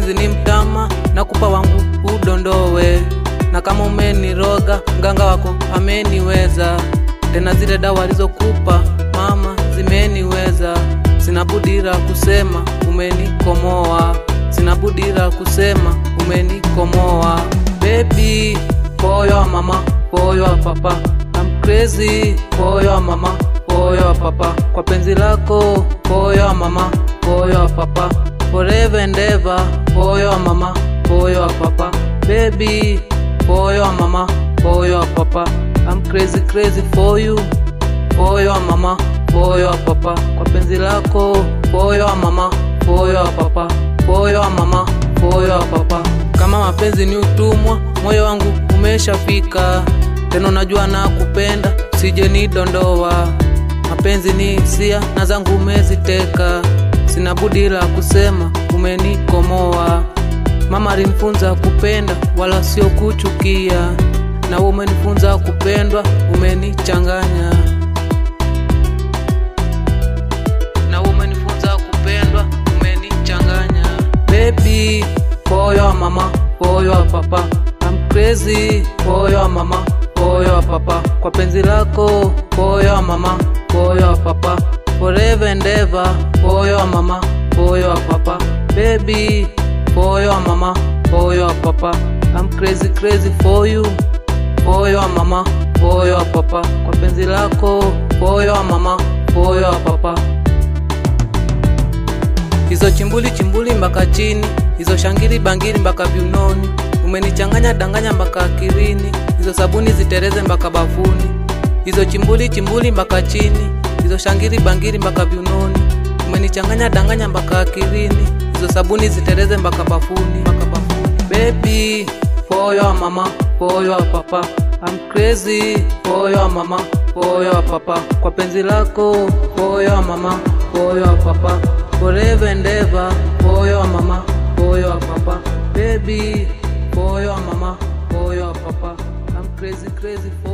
mapenzi ni mtama na kupa wangu udondowe na kama umeniroga mganga wako ameniweza tena zile dawa alizokupa mama zimeniweza sina budira kusema umenikomoa sina budira kusema umenikomoa baby poyo wa mama poyo wa papa I'm crazy poyo wa mama poyo wa papa kwa penzi lako poyo wa mama poyo wa papa forever and ever poyo wa mama poyo wa papa baby poyo wa mama poyo wa papa I'm crazy crazy for you poyo wa mama poyo wa papa kwa penzi lako poyo wa mama poyo wa papa poyo wa mama poyo wa papa kama mapenzi ni utumwa moyo wangu umeshafika tena unajua na kupenda sije ni dondoa mapenzi ni hisia na zangu umeziteka sina budi la kusema umenikomoa mama alinifunza kupenda wala sio kuchukia na wewe umenifunza kupendwa umenichanganya na wewe umenifunza kupendwa umenichanganya baby poyo wa mama poyo wa papa I'm crazy poyo wa mama poyo wa papa kwa penzi lako poyo wa mama poyo wa papa forever and ever poyo wa mama poyo wa papa baby poyo wa mama poyo wa papa I'm crazy crazy for you poyo wa mama poyo wa papa kwa penzi lako poyo wa mama poyo wa papa hizo chimbuli chimbuli mpaka chini hizo shangiri bangiri mpaka viunoni umenichanganya danganya mpaka akilini hizo sabuni zitereze mpaka bafuni hizo chimbuli chimbuli mpaka chini hizo shangiri bangiri mpaka viunoni umenichanganya danganya mpaka akilini hizo sabuni zitereze mpaka bafuni mpaka bafuni baby poyo wa mama poyo wa papa I'm crazy poyo wa mama poyo wa papa kwa penzi lako poyo wa mama poyo wa papa forever and ever poyo wa mama poyo wa papa baby poyo wa mama poyo wa papa I'm crazy crazy for